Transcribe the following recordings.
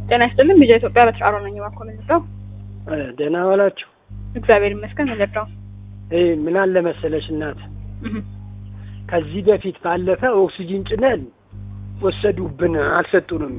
ጤና ይስጥልን። ቢጃ ኢትዮጵያ በተጫሮ ነኝ። እባክዎ ምን ልርዳው? ደህና ዋላችሁ? እግዚአብሔር ይመስገን። ምን ልርዳው? ይህ ምን አለ መሰለሽ እናት፣ ከዚህ በፊት ባለፈ ኦክሲጂን ጭነን ወሰዱብን፣ አልሰጡንም።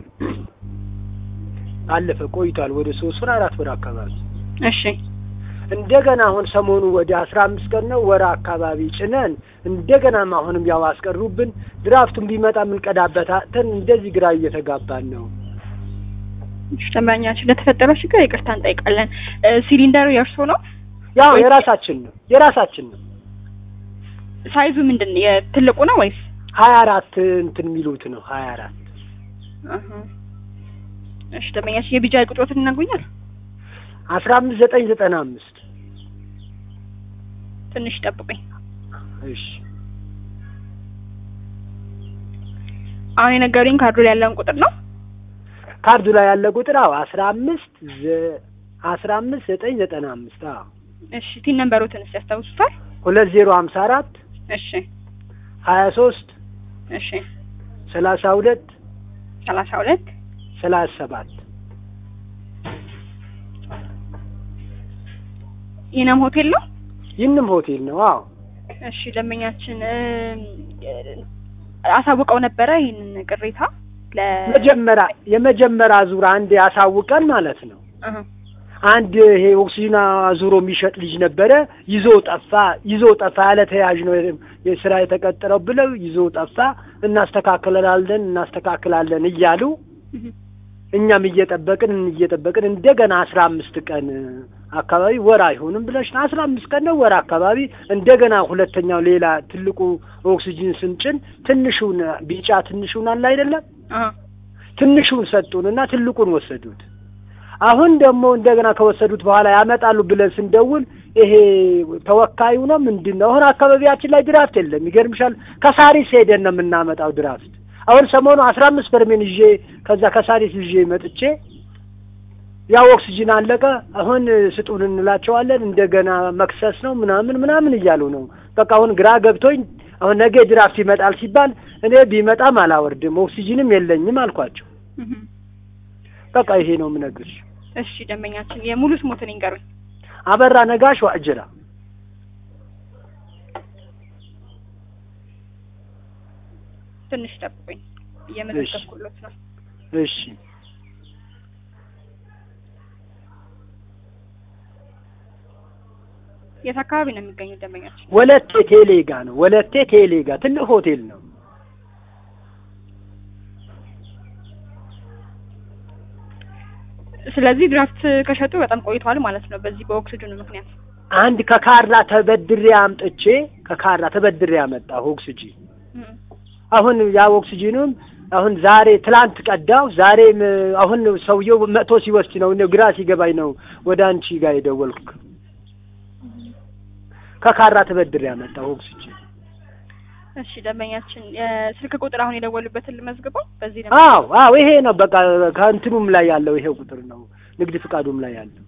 አለፈ ቆይቷል፣ ወደ ሶስት ወር አራት ወር አካባቢ። እሺ እንደገና አሁን ሰሞኑ ወደ አስራ አምስት ቀን ነው ወር አካባቢ ጭነን እንደገናም አሁንም ያው አስቀሩብን። ድራፍቱን ቢመጣ የምንቀዳበት አጥተን እንደዚህ ግራ እየተጋባን ነው። ደንበኛችን ለተፈጠረው ችግር ይቅርታ እንጠይቃለን። ሲሊንደሩ የእርሶ ነው? ያው የራሳችን ነው የራሳችን ነው። ሳይዙ ምንድን ነው? የትልቁ ነው ወይስ ሀያ አራት እንትን የሚሉት ነው ሀያ አራት እሺ ደንበኛችን የቢጃ ቁጥሮትን ይነግሩኛል? አስራ አምስት ዘጠኝ ዘጠና አምስት ትንሽ ጠብቁኝ። እሺ አሁን የነገሩኝ ካርዱ ላይ ያለውን ቁጥር ነው? ካርዱ ላይ ያለ ቁጥር አዎ አስራ አምስት አስራ አምስት ዘጠኝ ዘጠና አምስት አዎ እሺ ቲን ነንበሮትን እስኪ ያስታውሱታል? ሁለት ዜሮ ሀምሳ አራት እሺ ሀያ ሶስት እሺ ሰላሳ ሁለት ሰላሳ ሁለት ሰላሳ ሰባት ኢነም ሆቴል ነው? ይህንም ሆቴል ነው። አዎ እሺ ደንበኛችን አሳውቀው ነበረ ይህንን ቅሬታ ለ መጀመሪያ የመጀመሪያ ዙር አንድ ያሳውቀን ማለት ነው። እህ አንድ ይሄ ኦክሲጅን አዙሮ የሚሸጥ ልጅ ነበረ። ይዞ ጠፋ። ይዞ ጠፋ ያለ ተያዥ ነው የስራ የተቀጠረው ብለው ይዞ ጠፋ። እናስተካክላለን እናስተካክላለን እያሉ እህ እኛም እየጠበቅን እየጠበቅን እንደገና አስራ አምስት ቀን አካባቢ ወር አይሆንም ብለሽ አስራ አምስት ቀን ነው ወር አካባቢ እንደገና ሁለተኛው ሌላ ትልቁ ኦክሲጅን ስንጭን ትንሹን ቢጫ ትንሹን አለ አይደለም አሃ ትንሹን ሰጡንና ትልቁን ወሰዱት። አሁን ደግሞ እንደገና ከወሰዱት በኋላ ያመጣሉ ብለን ስንደውል ይሄ ተወካዩ ነው ምንድን ነው አሁን አካባቢያችን ላይ ድራፍት የለም። ይገርምሻል ከሳሪስ ሄደን ነው የምናመጣው ድራፍት። አሁን ሰሞኑ አስራ አምስት በርሜን ይዤ ከዛ ከሳሪስ ይዤ መጥቼ ያው ኦክሲጅን አለቀ። አሁን ስጡን እንላቸዋለን። እንደገና መክሰስ ነው ምናምን ምናምን እያሉ ነው። በቃ አሁን ግራ ገብቶኝ አሁን ነገ ድራፍት ይመጣል ሲባል እኔ ቢመጣም አላወርድም ኦክሲጅንም የለኝም አልኳቸው። እህ በቃ ይሄ ነው የምነግርሽ። እሺ ደንበኛችን የሙሉ ስሞትን ይንገሩኝ። አበራ ነጋሽ ዋእጅራ። ትንሽ ጠብቁኝ፣ እየመዘገብኩሎት ነው። እሺ የት አካባቢ ነው የሚገኙት ደንበኛችን? ወለቴ ቴሌ ጋ ነው። ወለቴ ቴሌ ጋ ትልቅ ሆቴል ነው። ስለዚህ ድራፍት ከሸጡ በጣም ቆይተዋል ማለት ነው። በዚህ በኦክሲጅኑ ምክንያት አንድ ከካራ ተበድሬ አምጥቼ ከካራ ተበድሬ ያመጣሁ ኦክሲጂን እህ አሁን ያ ኦክሲጂኑም አሁን ዛሬ ትላንት ቀዳው። ዛሬም አሁን ሰውየው መጥቶ ሲወስድ ነው እኔ ግራ ሲገባኝ ነው ወደ አንቺ ጋር የደወልኩ። ከካራ ተበድሬ ያመጣሁ ኦክሲጂን። እሺ ደንበኛችን የስልክ ቁጥር አሁን የደወሉበትን ልመዝግበው። በዚህ ነው አዎ አዎ፣ ይሄ ነው በቃ ከእንትኑም ላይ ያለው ይሄው ቁጥር ነው፣ ንግድ ፍቃዱም ላይ ያለው።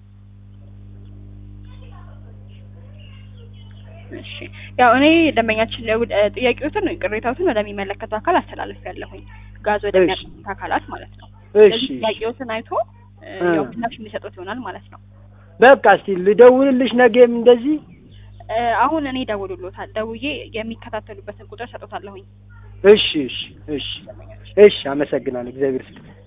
እሺ ያው እኔ ደንበኛችን ለውድ ጥያቄዎትን ቅሬታዎትን ወደሚመለከተው አካል አስተላለፍ ያለሁኝ ጋዝ ወደሚያቀርቡት አካላት ማለት ነው። እሺ ስለዚህ ጥያቄዎትን አይቶ ያው ምላሽ የሚሰጡት ይሆናል ማለት ነው። በቃ እስቲ ልደውልልሽ ነገም እንደዚህ እ አሁን እኔ ደውሉሎታል። ደውዬ የሚከታተሉበትን ቁጥር ሰጡታለሁኝ። እሺ እሺ እሺ እሺ፣ አመሰግናለሁ። እግዚአብሔር ይስጥልኝ።